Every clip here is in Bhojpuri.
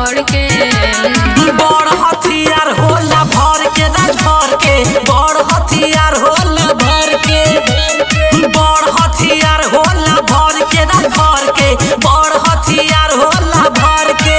पकड़ के बड़ हथियार होला भर के राज भर के बड़ हथियार होला भर के बड़ हथियार होला भर के राज भर के बड़ हथियार होला भर के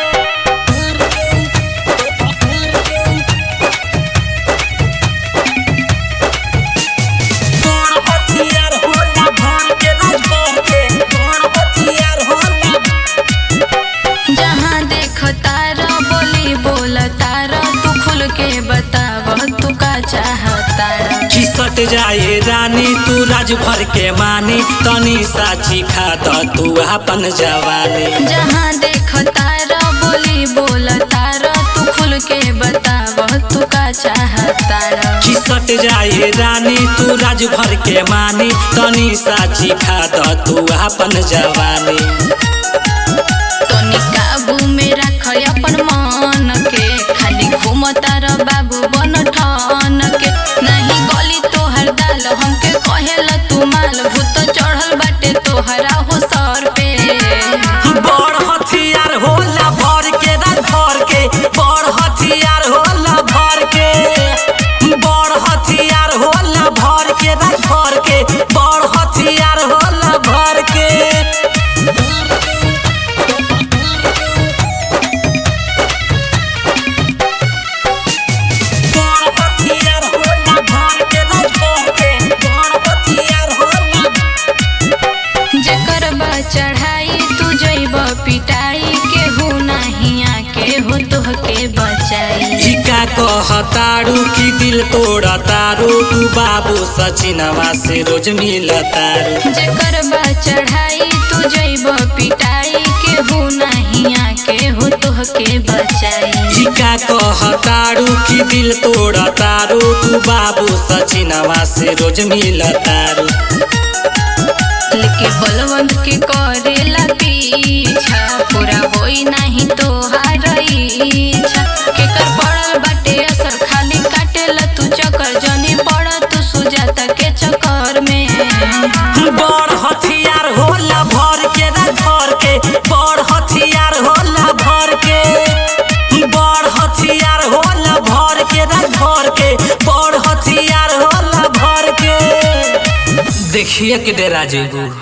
बड़ हथियार होला भर के राज भर के बड़ हथियार होला जहाँ देख तारा बोली बोल तारा तू खुल के बताव तू का चाहतारा खिसट जाए रानी तू राज भर के मानी तनी साची खा द तू अपन जवानी जहाँ देख तारा बोली बोल तारा तू खुल के बताव तू का चाहतारा खिसट जाए रानी तू राज भर के मानी तनी साची खा द तू अपन जवानी तनी काबू में रख अपन मन के खाली घूम तारा बाबू बन ठान के नहीं गली तोहर दाल हमके कहेला तू माल भूत चढ़ल बाटे तोहरा हो सर पे बड़ हथियार होला भर के राज भर के बड़ हथियार होला भर के बड़ हथियार होला भर के राज भर के बड़ हथियार होला भर के बड़ हथियार होला भर के राज भर के बड़ हथियार होला जेकर बा चढ़ाई तू जइब पिटाई केहू नहीं आके हो तोहके बचाई टीका कहतारू कि दिल तोड़तारू तू बाबू सचिनवा से रोज मिलतारू जेकर बा चढ़ाई तू जइब पिटाई केहू नहीं आके हो तोहके बचाई टीका कहतारू कि दिल तोड़तारू तू बाबू सचिनवा से रोज मिलतारू लेके बलवंत के करेला पीछा पूरा होई नहीं तोहार इच्छा केकर पड़ल बाटे असर खाली काटेला तू चक्कर जनी पड़ तू सुजाता के चक्कर में बड़ हथियार होला भर के राज भर के बड़ हथियार होला भर के बड़ हथियार होला भर के राज भर के बड़ हथियार होला भर के देखिए के डेरा जेबू